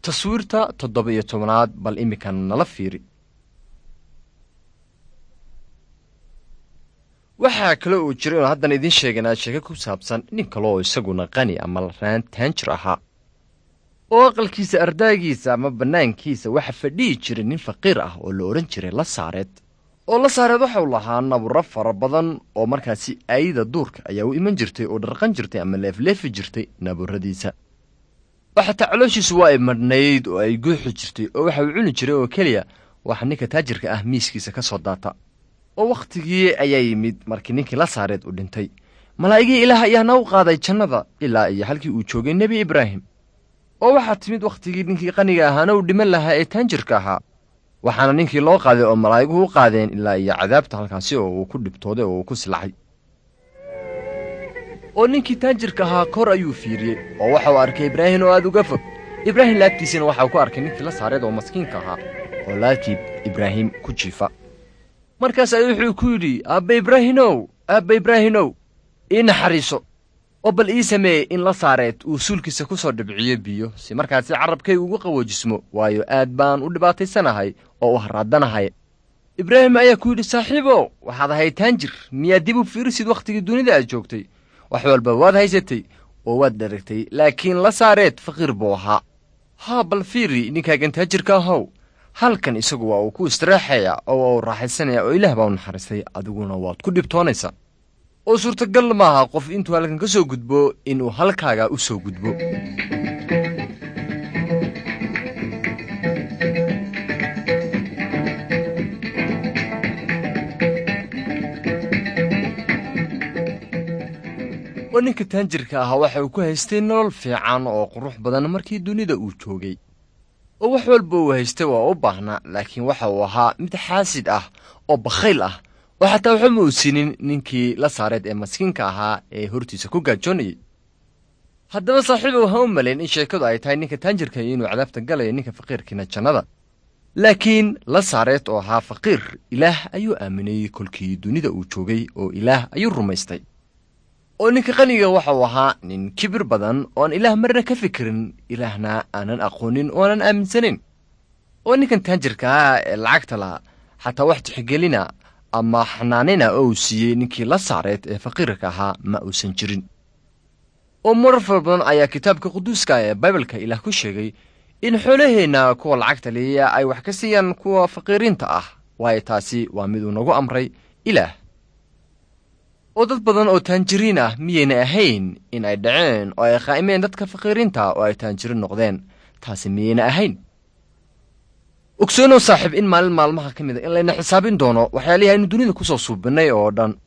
taswiirta toddoba iyo tobanaad bal iminkan nala fiiri waxaa kale uu jiray oon haddan idiin sheeganaa sheeko ku saabsan nin kale oo isaguna qani ama raan taanjir ahaa oo aqalkiisa ardaagiisa ama bannaankiisa waxa fadhihi jiray nin faqiir ah oo la odhan jiray la saareed oo la saareed waxau lahaa naburo fara badan oo markaasi aayida duurka ayaa u iman jirtay oo dharqan jirtay ama leefleefi jirtay naburadiisa oo xataa calooshiisu waa ay madhnayd oo ay guuxi jirtay oo waxa uu cuni jiray oo keliya waxa ninka taajirka ah miiskiisa ka soo daata oo wakhtigii ayaa yimid markii ninkii la saareed uu dhintay malaa'igii ilaah ayaana u qaaday jannada ilaa iyo halkii uu joogay nebi ibraahim oo waxaa timid wakhtigii ninkii qaniga ahaana uu dhiman lahaa ee taanjirka ahaa waxaana ninkii loo qaaday oo malaa'iguhu u qaadeen ilaa iyo cadaabta halkaasi oo uu ku dhibtooday oo uu ku silacay oo ninkii taanjirka ahaa kor ayuu fiiriyey oo waxa uu arkay ibraahim oo aada uga fog ibraahim laabtiisana waxa uu ku arkay ninkii la saareed oo maskiinka ahaa oo laabtii ibraahim ku jiifa markaas ay wuxuu ku yidhi aabba ibraahinow aabba ibraahinow ii naxariiso oo bal ii sameeye in la saareed uu suulkiisa ku soo dhibciyo biyo si markaasi carrabkay ugu qawoojismo waayo aad baan u dhibaataysanahay oo u harraadanahay ibraahim ayaa ku yidhi saaxiibow waxaad ahayd taanjir miyaad dib u fiirisid wakhtigii dunida aad joogtay wax walba waad haysatay oo waad dharagtay laakiin la saareed faqiir buu ahaa haa bal fiiri ninkaagan taajirka ahow halkan isagu waa uu ku istiraaxaya oo waa uu raaxaysanaya oo ilaah baa u naxariistay adiguna waad ku dhibtoonaysaa oo suurtagal maaha qof intuu halkan ka soo gudbo inuu halkaaga u soo gudbo oo ninka taanjirka ahaa waxa uu ku haystay nolol fiican oo qurux badan markii dunida uu joogay oo wax walba uu haystay waa u baahnaa laakiin waxa uu ahaa mid xaasid ah oo bakhayl ah oo xataa waxuma uu siinin ninkii la saareed ee maskiinka ahaa ee hortiisa ku gaajoonayay haddaba saaxiibow ha u malayn in sheekadu ay tahay ninka taanjirka inuu cadaabta galaya ninka faqiirkiina jannada laakiin la saareed oo ahaa faqiir ilaah ayuu aaminayey kolkii dunida uu joogay oo ilaah ayuu rumaystay oo ninka qaniga waxa uu ahaa nin kibir badan ooan ilaah marna ka fikirin ilaahna aanan aqoonin oonan aaminsanayn oo ninkan taanjirka ah ee lacagta laha xataa wax tixgelina ama xanaanina oo uu siiyey ninkii la saareed ee faqiirka ahaa ma uusan jirin oo marar fara badan ayaa kitaabka quduuska ee baibalka ilaah ku sheegay in xoolaheenna kuwa lacagta liya ay wax ka siiyaan kuwa faqiiriinta ah waayo taasi waa miduu nagu amray ilaah oo dad badan oo taanjiriin ah miyayna ahayn in ay dhaceen oo ay qaa'imeen dadka faqiiriinta oo ay taanjiriin noqdeen taasi miyayna ahayn ogsoonow saaxiib in maalin maalmaha ka mid a in layna xisaabin doono waxyaalihi aynu dunida ku soo suubinnay oo dhan